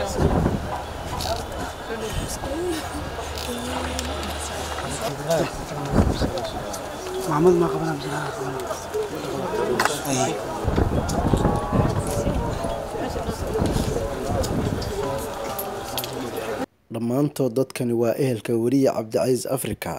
محمد ما قبلها بصراحة أي dhammaantood dadkani waa ehelka weriye cabdicasiis afrika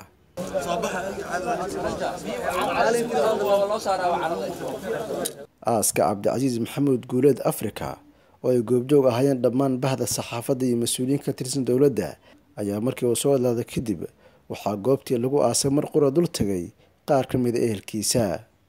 aaska cabdicasiis maxamuud guuleed afrika oo ay goobjoog ahaayeen dhammaan bahda saxaafadda iyo mas-uuliyiin ka tirsan dowladda ayaa markii uu soo hadlaaday kadib waxaa goobtii lagu aasay mar qura dul tagay qaar ka mida ehelkiisa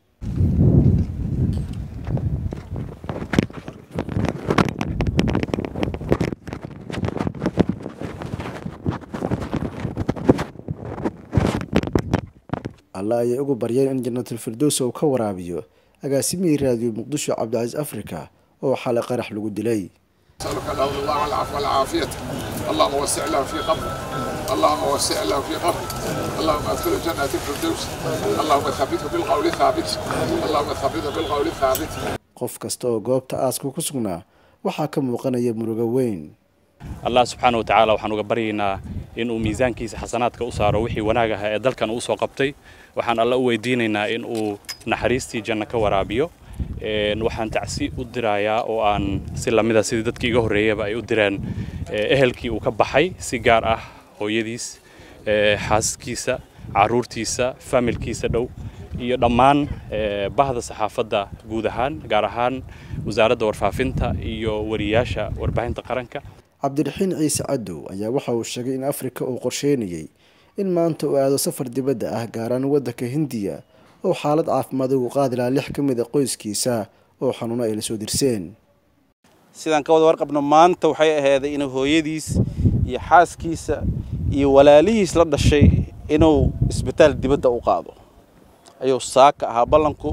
alla ayay ugu baryeen in janatulfirdows uu ka waraabiyo agaasimihii raadiyo muqdisho cabdicasiis afrika oo xalay qarax lagu dilay نسألك اللهم الله العفو والعافية اللهم وسع له في قبره اللهم وسع له في قبره اللهم ادخله جنة الفردوس اللهم ثبته بالقول الثابت اللهم ثبته بالقول الثابت qof kasta oo goobta aaska ku sugnaa waxaa ka muuqanaya murugo weyn allah subxaana wa tacaala waxaan uga baryaynaa inuu miisaankiisa xasanaadka u saaro wixii wanaag ahaa ee dalkan uu soo qabtay waxaan alla u weydiinaynaa in uu naxariistii janno ka waraabiyo Een, waxaan tacsi u dirayaa oo aan si lamida sidii dadkii iga horreeyaba ay u direen eh, ehelkii uu ka baxay si gaar ah hooyadiis eh, xaaskiisa caruurtiisa familkiisa dhow iyo dhammaan eh, bahda saxaafadda guud ahaan gaar ahaan wasaaradda warfaafinta iyo wariyaasha warbaahinta qaranka cabdiraxiin ciise cadow ayaa waxa uu sheegay in afrika uu qorsheynayay in maanta uu aado safar dibadda ah gaaraan waddanka hindiya oo xaalad caafimaad ugu qaadi lahaa lix ka mid a qoyskiisa oo xanuuno ay la soo dirseen sidaan ka wada warqabno maanta waxay ahaaday inuu hooyadiis iyo xaaskiisa iyo walaalihiis la dhashay inuu isbitaal dibadda u qaado ayuu saaka ahaa ballanku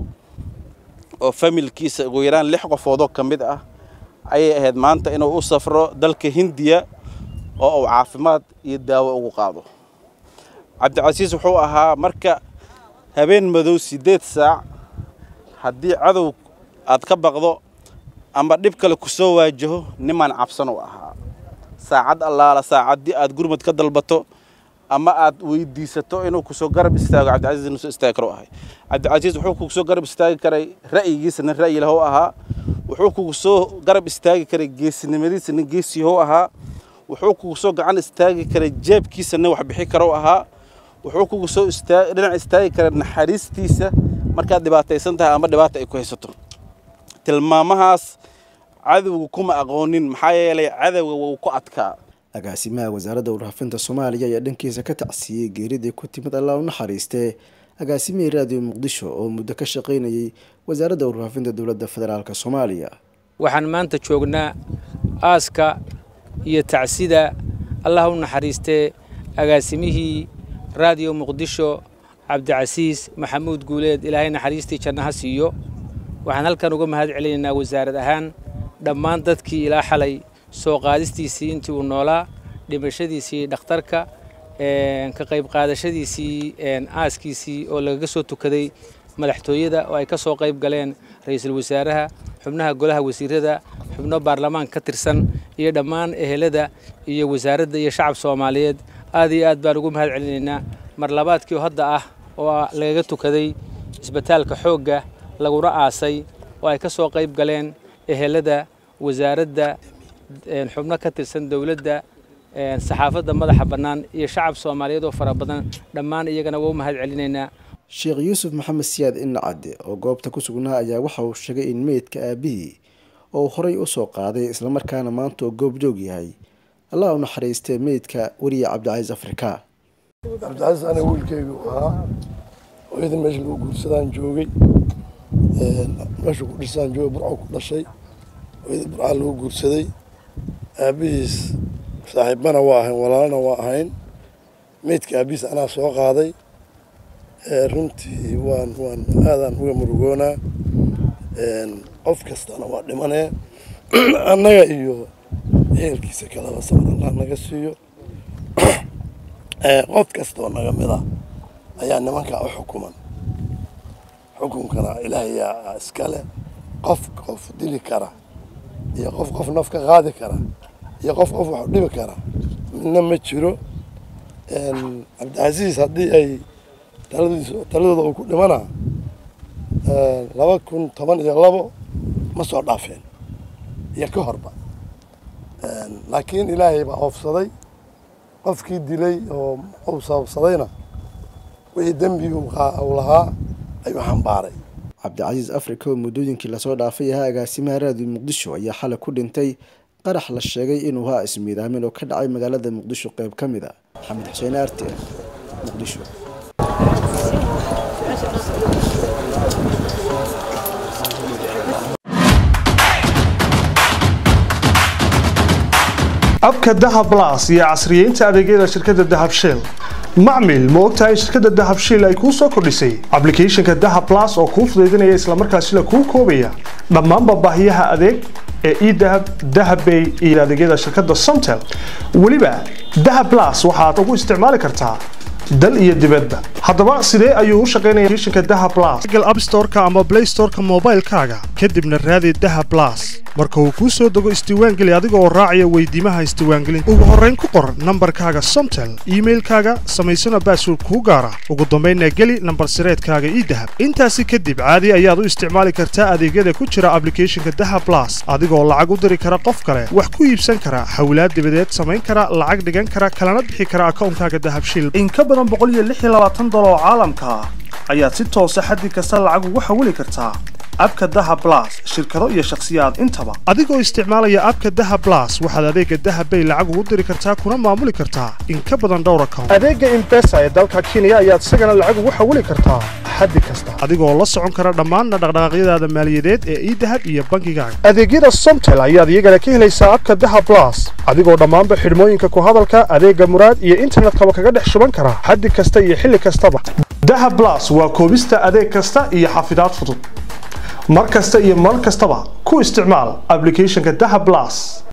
oo familkiisa ugu yaraan lix qofoodoo ka mid ah ayay ahayd maanta inuu u safro dalka hindiya oo uu caafimaad iyo daawo ugu qaado cabdicasiis wuxuu ahaa marka habeen madow siddeed saac haddii cadow aad ka baqdo ama dhib kale ku soo waajaho nimaan cabsan u ahaa saacad allaala saacaddii aad gurmad ka dalbato ama aad weydiisato inuu kusoo garab istaago cabdicasiis inuu soo istaagi karo ahay cabdicasiis wuxuu kugu soo garab istaagi karay ra'yigiisa nin ra'yi lahu ahaa wuxuu kugu soo garab istaagi karay geesinimadiisa nin geesiyahu ahaa wuxuu kugu soo gacan istaagi karay jeebkiisa nin wax bixi karo ahaa wuxuu kugu soo istaa dhinac istaagi karay naxariistiisa markaad dhibaataysan tahay ama dhibaata ay ku haysato tilmaamahaas cadowga kuma aqoonin maxaa yeelay cadowga wuu ku adkaa agaasimaha wasaaradda warfaafinta soomaaliya ayaa dhankiisa ka tacsiiyey geeridii ku timid allah u naxariistee agaasimihii raadiyo muqdisho oo muddo ka shaqaynayay wasaaradda warfaafinta dowladda federaalk soomaaliya waxaan maanta joognaa aaska iyo tacsida allah u naxariistee agaasimihii raadiyo muqdisho cabdicasiis maxamuud guuleed ilaahay naxariistii janno ha siiyo waxaan halkan uga mahad celinaynaa wasaarad ahaan dhammaan dadkii ilaa xalay soo qaadistiisii intii uu noolaa dhimashadiisii dhakhtarka ka qayb qaadashadiisii aaskiisii oo lagaga soo tukaday madaxtooyada oo ay ka soo qayb galeen ra-iisul wasaaraha xubnaha golaha wasiirada xubno baarlamaanka ka tirsan iyo dhammaan ehelada iyo wasaaradda iyo shacab soomaaliyeed aad iyo aad baan ugu mahad celinaynaa mar labaadkii hadda ah oo lagaga tukaday isbitaalka xoogga laguna aasay oo ay ka soo qayb galeen ehelada wasaaradda xubno ka tirsan dowladda saxaafadda madaxa bannaan iyo shacab soomaaliyeed oo fara badan dhammaan iyagana waa u mahad celinaynaa sheekh yuusuf maxamed siyaad innacadde oo goobta ku sugnaa ayaa waxa uu sheegay in meydka aabihii oo uu horay u soo qaaday islamarkaana maanta oo goobjoog yahay allah u naxariistee meydka weriye cabdicasiis afrika cabdicasiis aniga wiilkeygu ahaa hooyada meesha lagu guursadaan joogay meesha ku dhisaan joogay burco ku dhashay hooyada burcaa lagu guursaday aabihiis saaxiibbana waa ahayn walaalana waa ahayn meydka aabihiis anaa soo qaaday runtii waan waan aadaan uga murugoonaa qof kastana waa dhimanee annaga iyo ehelkiisa kaleba sabr allah naga siiyo qof kastoo naga mid ah ayaa nimankaa u xukuman xukunkana ilaahayaa iskale qof qof dili kara iyo qof qof naf ka qaadi kara iyo qof qof wax dhibi kara midna ma jiro cabdicasiis haddii ay taladiis taladooda uu ku dhimana laba kun toban iyo labo ma soo dhaafeen iyo ka horba laakiin ilaahay baa oofsaday qofkii dilay oo uu sababsadayna wixii dembi uu lahaa ayuu xambaaray cabdicasiis africa oo muddooyinkii lasoo dhaafay ahaa agaasimaha raadiyo muqdisho ayaa xalay ku dhintay qarax la sheegay inuu haa ismiidaamin oo ka dhacay magaalada muqdisho qayb ka mid a maxamed xuseen aarte muqdisho abka dahab las iyo casriyeynta adeegyada shirkadda dahab shell macmil ma ogtahay in shirkadda dahab shell ay kuu soo kordhisay ablicathonka dahab las oo kuu fudaydinaya islamarkaasila kuu koobaya dhammaanba baahiyaha adeeg ee edahab dahabbay iyo adeegyada shirkadda somtel weliba dahab las waxaad ugu isticmaali kartaa dal iyo dibadba haddaba sidee ayuu u shaqaynaya applicationka dahab plus google app store-ka ama play store-ka moobaylkaaga kadibna raadi dahab plus marka uu kuu soo dego isdiiwaangeli adiga oo raacaya weydiimaha isdiiwaangelinta ugu horrayn ku qor nambarkaaga somtel iimailkaaga samaysana baasword kuu gaara ugu dambaynna geli nambar sireedkaaga ii dahab intaasi kadib caadi ayaad u isticmaali kartaa adeegyada ku jira ablicathonka dahab plus adigoo lacag u diri kara qof kale wax ku iibsan kara hawlaad dibadeed samayn kara lacag dhigan kara kalana bixi kara akawnkaaga dahabshil oo caalamka ah ayaad si toosa xaddi kasta lacag ugu xawili kartaa abka daha blas shirkado iyo shakhsiyaad intaba adigoo isticmaalaya abka daha blas waxaad adeega dahabbay lacag ugu diri kartaa kuna maamuli kartaa in ka badan dhowr account adeega imbesa ee dalka kenya ayaad isagana lacag ugu xawili kartaa xaddi kasta adigoo la socon kara dhammaanna dhaqdhaqaaqyadaada maaliyadeed ee idahab iyo bankigaaga adeegyada somtel ayaad iyagana ka helaysaa abka daha blas adigoo dhammaanba xidhmooyinka ku hadalka adeega muraad iyo internetkaba kaga dhex shuban kara xaddi kasta iyo xilli kastaba daha blas waa koobista adeeg kasta iyo xafidaad fudud mar kasta iyo mar kastaba ku isticmaal ablicathonka daha blas